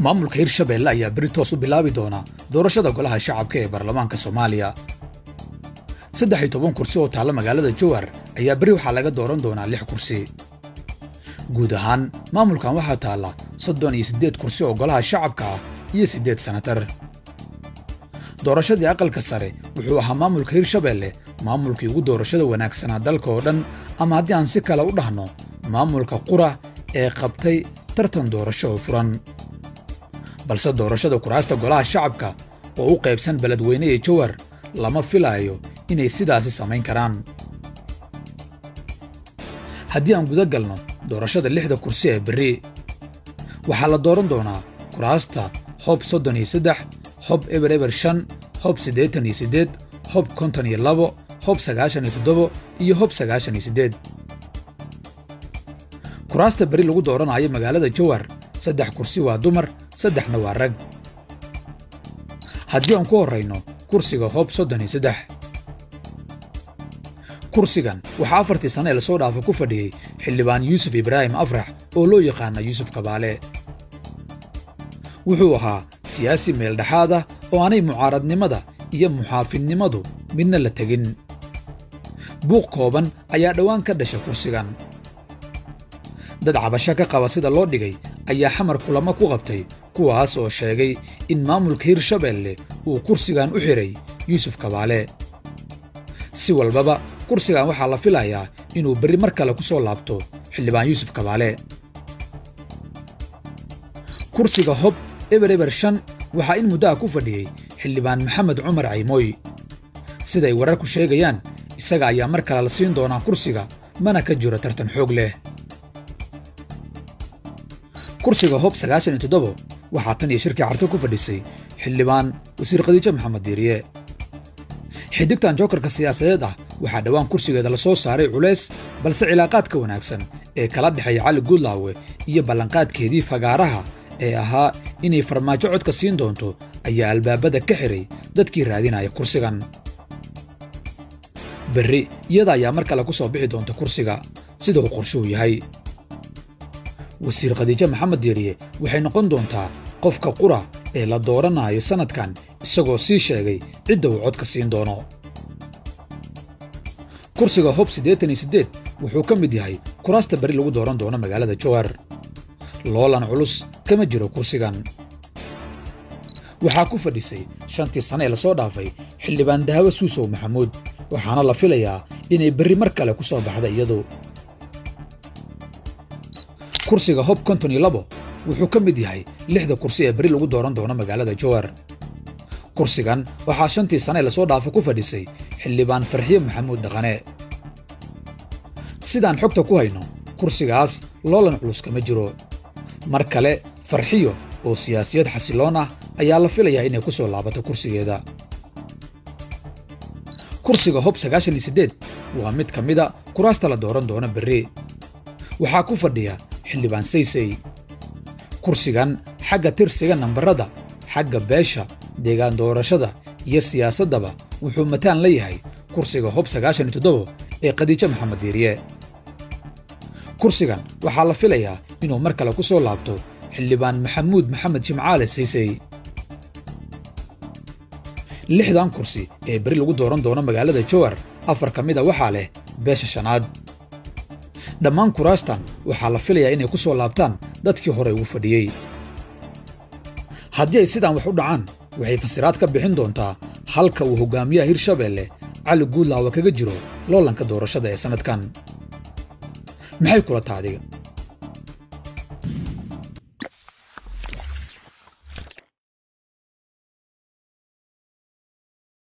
maamulka hirshabeelle ayaa beri toos u bilaabi doona doorashada golaha shacabka ee baarlamaanka soomaaliya saddex iyo toban kursi oo taalla magaalada jowhar ayaa beri waxaa laga dooran doonaa lix kursi guud ahaan maamulkan waxaa taalla soddon iyo siddeed kursi oo golaha shacabka ah iyo siddeed sanatar doorashadii aqalka sare wuxuu ahaa maamulka hirshabeelle maamulkii ugu doorashada wanaagsanaa dalka oo dhan ama haddii aan si kale u dhahno maamulka qura ee qabtay tartan doorasho oo furan balse doorashada kuraasta golaha shacabka oo u qaybsan beledweyne iyo jowhar lama filaayo inay sidaasi samayn karaan haddii aan guda galno doorashada lixda kursi ee berri waxaa la dooran doonaa kuraasta hob soddon iyo saddex hob eber eber shan hob siddeetan iyo siddeed hob konton iyo labo hob sagaashan iyo toddobo iyo hob sagaashan iyo siddeed kuraasta beri lagu dooranayo magaalada jowhar saddex kursi waa dumar saddexna waa rag haddii aan ku horrayno kursiga hob soddon iyo saddex kursigan waxaa afartii sane ee lasoo dhaafo ku fadhiyey xildhibaan yuusuf ibraahim afrax oo loo yaqaana yuusuf kabaale wuxuu ahaa siyaasi meeldhexaad ah oo aanay mucaaradnimada iyo muxaafidnimadu midna la tegin buuq kooban ayaa dhowaan ka dhasha kursigan dad cabasho ka qaba sida loo dhigay ayaa xamar kulamo ku qabtay kuwaas oo sheegay in maamulka hirshabeelle uu kursigan u xidhay yuusuf kabaale si walbaba kursigan waxaa la filayaa inuu berri mar kale ku soo laabto xildhibaan yuusuf kabaale kursiga hob eber eber shan waxaa in muddaha ku fadhiyey xildhibaan maxamed cumar caymooy siday wararku sheegayaan isaga ayaa mar kale la siin doonaa kursiga mana ka jiro tartan xoog leh kursiga hob sagaashan iyo toddobo waxaa tan iyo shirkii carto ku fadhisay xildhibaan wasiir khadiijo maxamed diiriye xidigtan jookarka siyaasadeed ah waxaa dhowaan kursigeeda la soo saaray culays balse cilaaqaadka wanaagsan ee kala dhexeeya cali guudlaawe iyo ballanqaadkeedii fagaaraha ee ahaa inay farmaajo codka siin doonto ayaa albaabada ka xiray dadkii raadinaya kursigan berri iyada ayaa mar kale ku soo bixi doonta kursiga sida uu qorshuhu yahay wasiir khadiijo maxamed diiriye waxay noqon doontaa qofka qura ee la dooranayo sannadkan isagoo sii sheegay cidda uu codka siin doono kursiga hob siddeetan iyo siddeed wuxuu ka mid yahay kuraasta beri lagu dooran doono magaalada jowhar loolan culus kama jiro kursigan waxaa ku fadhisay shantii sane ee lasoo dhaafay xildhibaan dahawe suusow maxamuud waxaana la filayaa inay berri mar kale ku soo baxda iyadu kursiga hob konton iyo labo wuxuu ka mid yahay lixda kursi ee beri lagu dooran doono magaalada jowhar kursigan waxaa shantii sane ee lasoo dhaafo ku fadhisay xildhibaan farxiye maxamuud dhaqane sidaan xogta ku hayno kursigaas loolan culus kama jiro mar kale farxiyo oo siyaasiyad xasiloon ah ayaa la filayaa inay ku soo laabato kursigeeda kursiga hob sagaashan iyo siddeed waa mid ka mida kuraasta la dooran doono berri waxaa ku fadhiya xildhibaan saysey kursigan xagga tirsiga nambarada xagga beesha deegaan doorashada iyo siyaasaddaba wuxuu mataan la yahay kursiga hob sagaashan iyo toddobo ee khadiijo maxamed diiriye kursigan waxaa la filayaa inuu mar kale ku soo laabto xildhibaan maxamuud maxamed jimcaale saysey lixdan kursi ee beri lagu dooran doono magaalada jowhar afar ka mida waxaa leh beesha shanaad dhammaan kuraastan waxaa la filayaa inay ku soo laabtaan dadkii hore ugu fadhiyey haddii ay sidaan wax u dhacaan waxay fasiraad ka bixin doontaa halka uu hogaamiyaha hirshabeelle cali guudlaawa kaga jiro loolanka doorashada ee sannadkan maxay kula taadiga